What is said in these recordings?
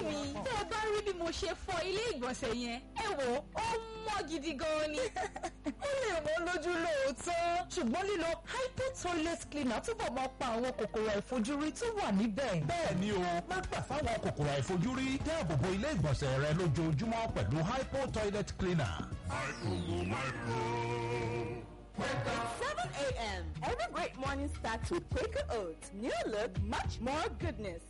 mi tẹ́ ẹ bá rí bí mo ṣe fọ ilé ìgbọ̀nsẹ̀ yẹn ẹ wò ó mọ́ gidi gan ni. ó lè wọ́n lójú lóòótọ́ ṣùgbọ́n lílo hypo toilet cleaner túbọ̀ máa pa àwọn kòkòrò àìfojúrí tó wà níbẹ̀. bẹ́ẹ̀ ni o má gbà fáwọn kòkòrò àìfojúrí dáàbò bo ilé ìgbọ̀nsẹ̀ rẹ lójoojúmọ́ pẹ̀lú hypo toilet cleaner. 7 a.m. Every great morning starts with Quaker Oats. New look, much more goodness.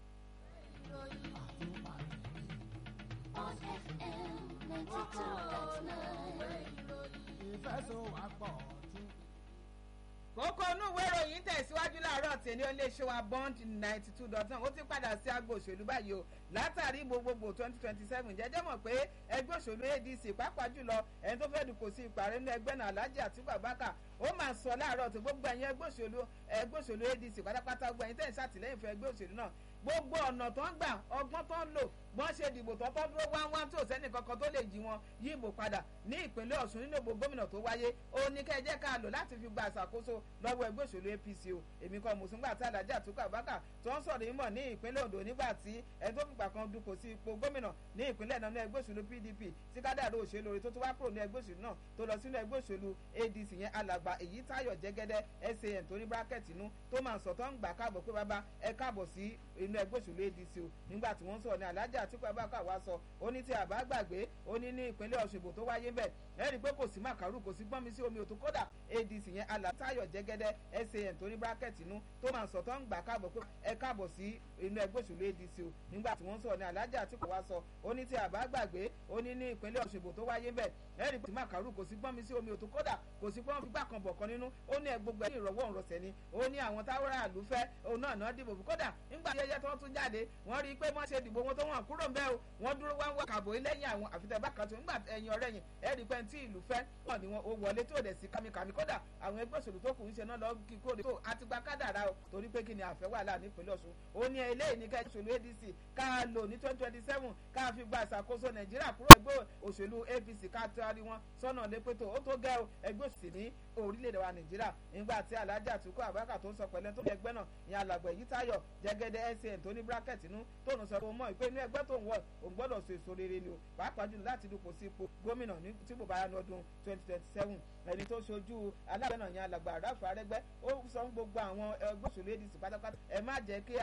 on FM 92.9. kókó inú ìwé ìròyìn tẹ̀síwájú láàárọ̀ tèmi ó lè ṣe wa bond ninety two dot nine ó ti padà sí agbo òṣèlú báyìí o látàrí gbogbogbò twenty twenty seven jẹ́jẹ́ mọ̀ pé ẹgbẹ́ òṣèlú adc pàápàá jùlọ ẹni tó fẹ́ dùkò sí ipò ààrẹ nínú ẹgbẹ́ náà alhaji atiku abubakar ó máa sọ láàárọ̀ tó gbogbo ẹ̀yin ẹgbẹ́ òṣèlú ẹgbẹ́ òṣèlú adc pátápátá gbogbo ẹ̀yin tẹ̀ ń ṣàtìlẹ́yìn fún ẹgbẹ́ òṣèlú náà gbogbo ọ̀nà tó ń gbà ọgbọ́n tó ń lò wọ́n ṣe dìbò tó tọ́ dúró wá wá tó sẹ́ni kankan tó lè jí wọn yí ìbò padà ní ìpínlẹ̀ ọ̀ṣun nínú ìbò gómìnà tó wáyé ó ní kẹ́ ẹ jẹ́ ká lò láti fi gba àṣàkóso lọ́wọ́ ẹgbẹ́ òṣèlú apc o èmi kan mùsùlùmí àti alájà àtúkọ̀ àbákà tó ń sọ̀rọ̀ ìmọ̀ ní ìpínlẹ̀ ondo nígbà tí ẹni tó fìgbà kan dupò sí ipò gómìnà ní ìpínlẹ̀ náà ní ẹgbẹ́ òṣèlú pdp tí kádàrú òṣèlú orí tó tún wá kúrò ní ẹgbẹ́ òṣèlú náà tó lọ sínú ẹgbẹ́ òṣèlú adc yẹn alàgbà èyí táyọ̀ jẹ́gẹ́dẹ́ san tó ní bírákẹ́tì inú tó máa ń sọ tó ń gbà káàbọ̀ pé bàbá ẹ káàbọ̀ sí inú ẹgbẹ́ òṣèlú adc o nígbà tí wọ́n sọ̀rọ̀ ní alájà àtúkọ̀ àbákà wá sọ ó ní tí àbá gbàgbé ó ní ní ìpínlẹ̀ ọ̀ṣùgbò tó wáyé bẹ́ẹ̀ ẹ rí i pé kò sí màkàrú kò sí gbọ́nmi sí omi òtún kódà adc yẹn alátayọ̀ jẹ́gẹ́dẹ́ san tó ní bírákẹ́tì inú tó máa ń sọ tó ń gbà káàbọ̀ pé ẹ káàbọ̀ sí inú ẹgbẹ́ òṣèlú adc o nígbà tí wọ́n sọ̀rọ̀ ní alájà àtúkọ̀ wá sọ ó ní tí àbá gbàgbé ó ní ní ìpínlẹ̀ ọ̀ṣùgbò tó wáyé bẹ́ẹ̀ ẹ rí i pé màkàrú kò sí gbọ́nmi sí omi òtún kódà kò sí gbọ́n fipá kan bọ̀ kan nínú ó ní ẹ gbogbo ẹ̀ ní ìrọ̀wọ́ òǹrọ̀sẹ̀ ni ó ní àwọn táwọn àlùfẹ́ òun náà náà dìbò kódà nígbà ayẹyẹ tó tún jáde wọ́n rí i pé wọ́n ṣe dìbò wọn tó wọ́n kúrò ń bẹ́ o wọ́n dúró wá ń wá kàbò lẹ́yìn àwọn àfitẹ́bá kan tó ń gbà ẹ̀yìn ọ̀rẹ́ yìí ẹ̀rí pẹ́ tí ìlú fẹ́ wọ́n ní wọn ò wọlé tó dẹ̀ sí kàmìkàmì kódà àwọn ẹgbẹ́ òṣèlú tó kù ń ṣe náà lọ kí kúrò tó àti gba kádàrá o torí pé kí ni àfẹ́ wà láà nípínlẹ̀ ọ̀ṣun ó ní eléyìí ní kẹ́ òṣèlú adc ká lò ní twenty twenty seven ká fi gba ìṣàkóso nàìjíríà kúrò ẹgbẹ́ òṣèlú apc ká tẹ́wárí wọn sọ́nà lépètò ó tó gẹ́ o ẹgbẹ́ òṣèlú ní orílẹ̀-èdè wa nàìjíríà nígbà tí alájà àtúkọ̀ àbákà tó ń sọ pẹ̀lẹ́ tó ní ẹgbẹ́ náà ní alàgbẹ̀ yìí táyọ̀ jẹ́gẹ́dẹ́ san tó ní bírákẹ́tì inú tó ń sọ pé ó mọ̀ pé inú ẹgbẹ́ tó ń wọ̀ òun gbọ́dọ̀ so èso rere ni o pàápàá jùlọ láti dupò sí ipò gómìnà ní tí kò bá yá ní ọdún twenty twenty seven ẹni tó ṣojú alágbẹ̀ náà yẹn alàgbà àràfà arẹ́gbẹ́ ó sọ fún gbogbo àwọn ẹgbẹ́ òṣèlú adc pátápátá ẹ má jẹ́ kí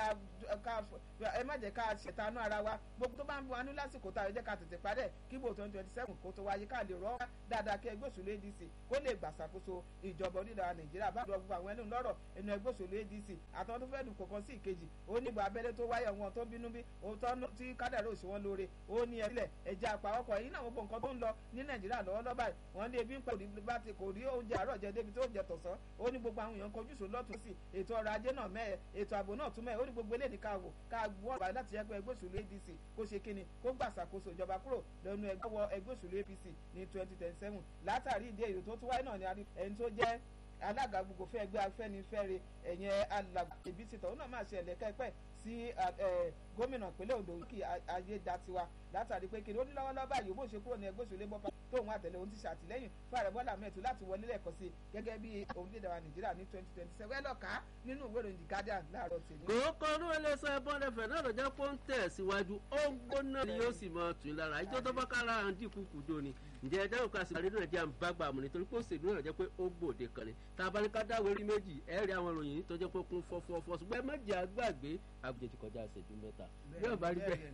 ẹ má jẹ́ ká ṣètànú ara wa gbogbo tó bá ń bu anú lásìkò tá a jẹ́ ká tètè parẹ́ kí bò twenty twenty seven kó tó wáyé ká lè rọ́ dáadáa kí ẹgbẹ́ òṣèlú adc kó lè gbàṣàkóso ìjọba onídàá nàìjíríà bá gbogbo àwọn ẹnu lọ́rọ̀ ẹnu ẹgbẹ́ òṣèlú adc àtàwọn tó fẹ́ dùn kọ̀ọ̀kan sí ìkejì ó ní ìgbà abẹ́lé tó wáyé wọn tó bínú bí òótọ́ tí kádàrá òṣèwọ́n lóore ó ní ẹ̀rílẹ̀ ẹja àpawọ́pọ̀ èyí náà gbogbo nǹkan tó ń lọ ní nàìjíríà lọ́wọ́lọ́wọ́ báyìí wọ́n ní ebi ń pẹ́ bá ti kò rí oúnjẹ àárọ̀ jẹ débi tó jẹ tọ̀sán ó ní gbogbo àwọn èèyàn kojú sùn lọ́tún sí ètò ọrọ̀ ajé náà mẹ́ẹ̀ ètò ààbò náà tún mẹ́ẹ̀ ó ní gbogbo eléyìí ká wò ká wọ́ ọ̀bà láti yẹ pé ẹgbẹ́ òṣèlú adc kó ṣe kíni kó gbà ṣàkóso ìjọba kúrò lẹ́nu ẹgbẹ́ wọ ẹgbẹ́ òṣèlú apc ní twenty twenty seven látàrí ìdí èyí tó tún wáyé náà ni ẹni tó jẹ́ alága gbogbo fẹ́ ẹgbẹ́ afẹ́nifẹ́re ẹ̀yẹn alàgbà èbítì tọ̀hún náà máa ṣe ẹ̀lẹ́kẹ́pẹ́ sí gómìnà ìpínlẹ̀ ondo kí ayédatiwa látàrí pé kiri ó ní lọ́wọ́lọ́wọ́ báyìí bó ṣe kúrò ní ẹgbẹ́ òṣèlú bọ́pá tóun àtẹ̀lé òun ti ṣàtìlẹ́yìn fún ààrẹ bọ́lá mẹ́tò láti wọlé lẹ́ẹ̀kan sí gẹ́gẹ́ bí orílẹ̀-èdè wa nàìjíríà ní twenty twenty seven lọ́ka nínú ìwé ìròyìn the guardian láàárọ̀ tèmi. kòókò ọdún ẹlẹ́sẹ̀ bọ́ndẹ̀fẹ̀ náà lọ́jọ́ pé ó ń tẹ̀ síwájú ó ń gbóná ni yóò sì máa tún lára ìjọ tó bá kára à ń dínkù kùdó ni ǹjẹ́ ẹjọ́ òkú àsìkò àdéhùn nàìjíríà ń bá gbà mú nítorí pé òṣèlú náà jẹ́ pé ó gbòde kan ni tá a bá ní ká dáwọ́ eré méjì ẹ rí àwọn ìròyìn tó jẹ́ pé kún fọ́fọ́fọ́ ṣùgbọ́n ẹ má jẹ́ àgbàgbé àgùjẹ ti kọjá ìṣẹ́jú mẹ́ta bí ọba rí bẹ́ẹ̀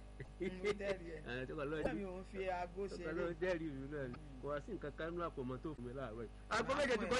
ẹ̀ tó kọ́ lọ́ọ́ dẹ́rì ìlú náà ni kò wá sí nǹkan kan nínú àpòmọ́ tó fún mi láàárọ̀ yìí. àgbo méje ti kọ́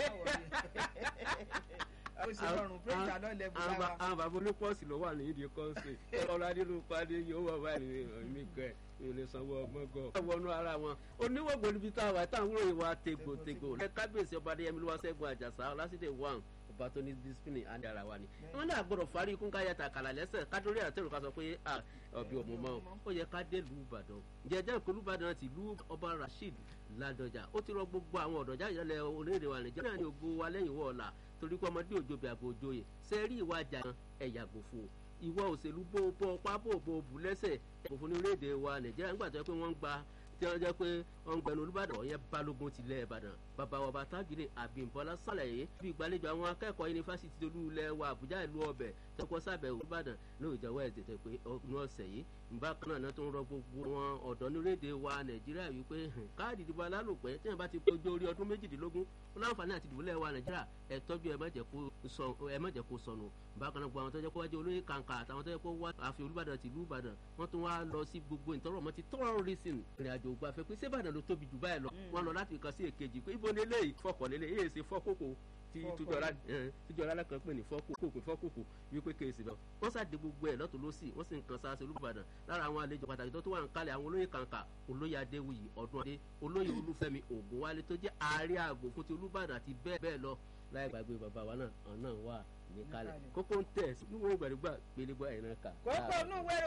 àwọn bàbá onípọ́ọ̀sì ló wà ní ìdí kọ́ńsì ọ̀rọ̀ adínúpadé yóò wà báyìí ní gẹ̀ ilé sanwó ọmọgọ. wọnú ara wọn oníwògbò níbi tá a wà táwọn wúrò ìwà tegbòtegbò ẹ kábíyèsí ọba adéyẹmí ló wá sẹ́gun àjàsá lásìdè one ọba tó ní discipline àndé ara wa ni. wọn náà gbọdọ̀ fárí ikú ká yàtà kàlà lẹ́sẹ̀ kádórí àtẹrù ká sọ pé ọbẹ̀ òmù mọ́ ó yẹ ká dé lu ìbàdàn. jẹjẹ ìkọlù ìbàdàn ti lu ọba rasheed ládọjà ó ti rọ gbogbo àwọn ọ̀dọ́ jáde lẹ orílẹ̀-èdè wa nàìjíríà ní ògo wa lẹ́yìn wọ́ọ̀la torí pé ọmọdé òjò bí àbò òjòyè sẹ́rí ìwà àjà ẹ̀yà gbòfò ìwọ òṣèlú bó bó ọpá bó bó bù lẹ́sẹ̀ gbòfò ní orílẹ̀-èdè wa nàìjíríà nígbà tó yẹ pé wọ́n ń gba tí wọ́n jẹ́ pé wọ́n ń gbẹnu olùbàdàn ọ̀yẹ́ balógun tilẹ̀ ìbàdàn bàbá wa bàtàgìrì àbímbọ́lá sàlàyé bí ìgbàlejò àwọn akẹ́kọ̀ọ́ yunifásitì olú ilẹ̀ wa àbújá ìlú ọbẹ̀ tẹ́kọ̀ sábẹ̀ olùbàdàn lóòjọ́ wẹ́ẹ̀sì tẹ̀ pé ọdún ọ̀sẹ̀ yìí bákan náà tó ń rọ gbogbo wọn ọ̀dọ́ nírédè wa nàìjíríà wípé káàdì ìdìbò alálòpẹ́ tí wọ́n bá ti péjọ orí ọdún méjìdínlógún ó láǹfààní àti ìdìbò lẹ́wà nàìjíríà ẹ tọ́jú ẹ má jẹ́ kó sọnù bákan náà gbogbo àwọn tó jẹ́ kó wájú olóyè kàǹkà àtàwọn tó jẹ́ kó wá àfi olùbàdàn tìlú ìbàdàn wọ́n tún wá lọ sí gbogbo ìtọ́rọ̀ mọ́ ti tourism ìrìn àjò ògbà fẹ́ pé sébàdàn ló tóbi jù báyìí lọ wọ́n lọ láti ìkan sí èkejì pé ibo ni eléyìí fọkàn lélẹ̀ èyí ṣe fọ́kòkò tí tíjọra alákan pè ní fọ́kòkò pé fọ́kòkò wípé kéèsì bẹ́ẹ̀ wọ́n ṣàdé gbogbo ẹ̀ lọ́tún lọ́sì wọ́n sì ń kan sáà sí olùbàdàn lára àwọn àlejò pàtàkì tó tó wà ń kalẹ̀ àwọn olóyè kàǹkà olóyè adéwuyì ọdún adé olóyè olúfẹ́mi ògúnwálé tó jẹ́ ààrẹ àgò fún ti olùbàdàn àti bẹ́ẹ̀ bẹ́ẹ̀ lọ láì gbàgbé bàbá wa náà ọ̀nà wà ní kalẹ̀ kókó ń tẹ̀ sí wíwọ́n gbàdúgbà gbélégbá ìran kà. kókó inú wẹ́rọ